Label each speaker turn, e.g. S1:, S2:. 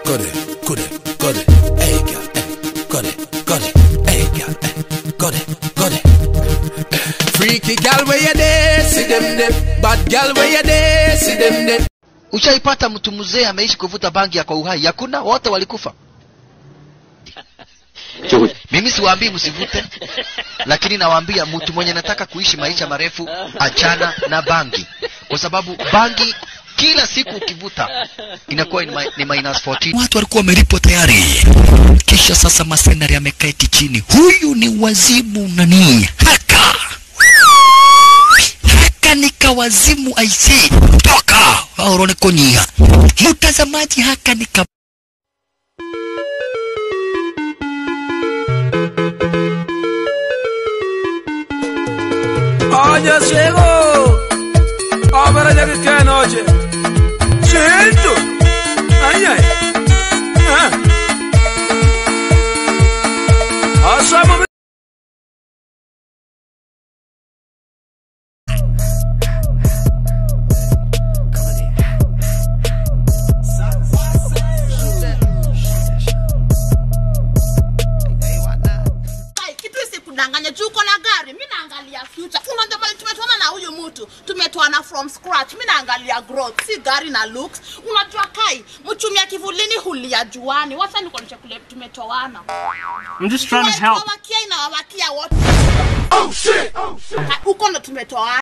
S1: got it, got it, got it. Hey girl, eh, got it, got it. Hey girl, eh, got it, got it. Freaky girl where you there, see them there. Bad girl where you there, see them there.
S2: ushaipata mtu mzee ameishi kuvuta bangi ya kwa uhai hakuna wote walikufa mimi siwaambii msivute lakini nawaambia mtu mwenye nataka kuishi maisha marefu achana na bangi kwa sababu bangi kila siku ukivuta inakuwa ni, mi- ni minus 14
S3: watu walikuwa wamelipwa tayari kisha sasa masenari ameketi chini huyu ni wazimu nani haka haka ni kawazimu aise toka aurone konyiha mtazamaji haka ni ka
S4: Oye, ciego. Ahora ya que qué noche. Siento. Ay, ay. Ah. Asama
S5: Kai, kitu isikudanganya juu uko na gari mi naangalia future unajua pale tumetoana na huyu mtu tumetoana from scratch mi naangalia growth si gari na looks unajua kai mchumia kivulini hulia juani wacha nikuonyeshe kule tumetoana
S6: I'm just trying to help.
S5: Tumewawakia inawawakia wote oh shit, oh shit. uko ndo tumetoana